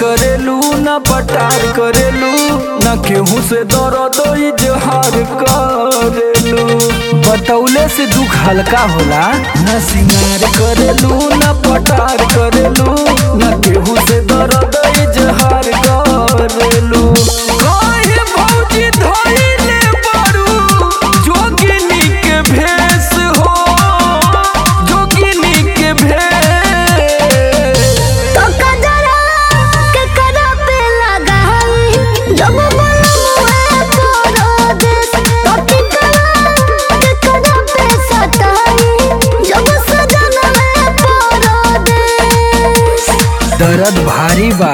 करेलू न पटार करेलू न केहू से दर्द इजहार करेलू बतौले से दुख हल्का होला न सिंगार करेलू न पटार करेलू न केहू से दर्द इजहार करेलू काहे भौजी धइले बारू जोगिनी के भेष हो जोगिनी के भेष तो कजरा के करा पे लगाई जब बलमुए तोरो देश तो टिकरा के करा पे सताई जब सजनवे तोरो देश दर्द भारी बा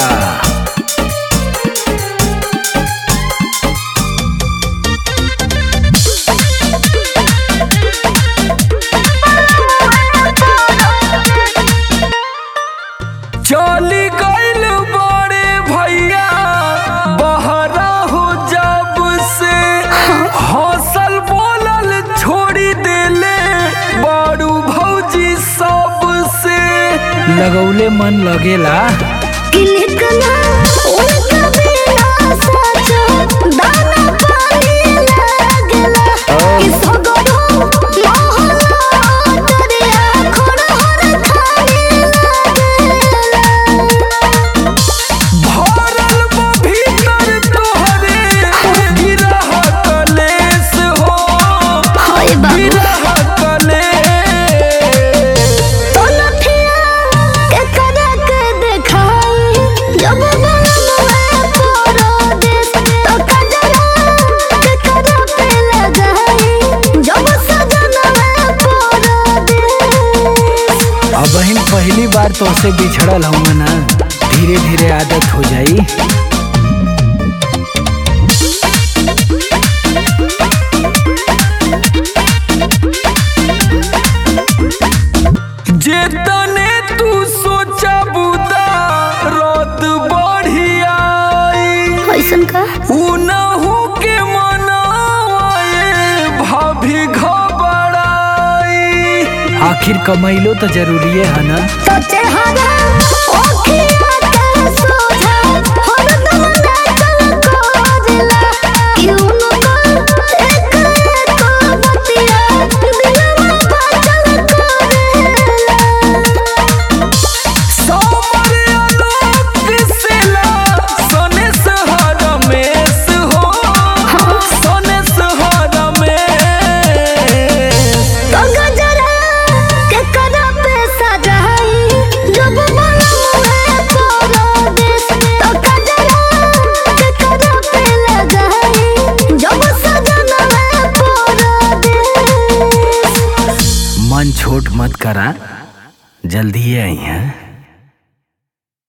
चली गइल बड़े भैया बहरा हो जब से हौसल बोलल छोड़ी देले बड़ू भौजी सब से लगौले मन लगेला किलकना उनका बिना सचो दाना पानी लागला कि सगरो मोहला दरिया खड़हर खाने लागला भरल बा भीतर तोहरे गिरह कलेस हो हाय बाबू गिरह कलेस तो लठिया के करा के देखाई जब बलमुए तोरो देश तो कजरा के करा पे लगाई जब सजनवे तोरो देश अब बहन पहली बार तो से बिछड़ल हूँ ना धीरे धीरे आदत हो जाई जेतने तू सोचा बुदा रत बढ़ियाई ऐसन का उनहु के मनाए भाभी घबराई आखिर कमैलो तो जरूरी है ना तो चेहरा ओखिया के सोझा हरदम नाचल कोजला क्यों न एक एक बतिया दिलवा बाचल कोरेला सोमर आलोक दिसेला सोने सहरमेश हो सोने सहरमेश तो गजरा के करा पे सजाई जब बलमुए तोरो देश तो गजरा के करा पे लगाई जब सजनवे तोरो देश मन छोट मत करा जल्दी आई हैं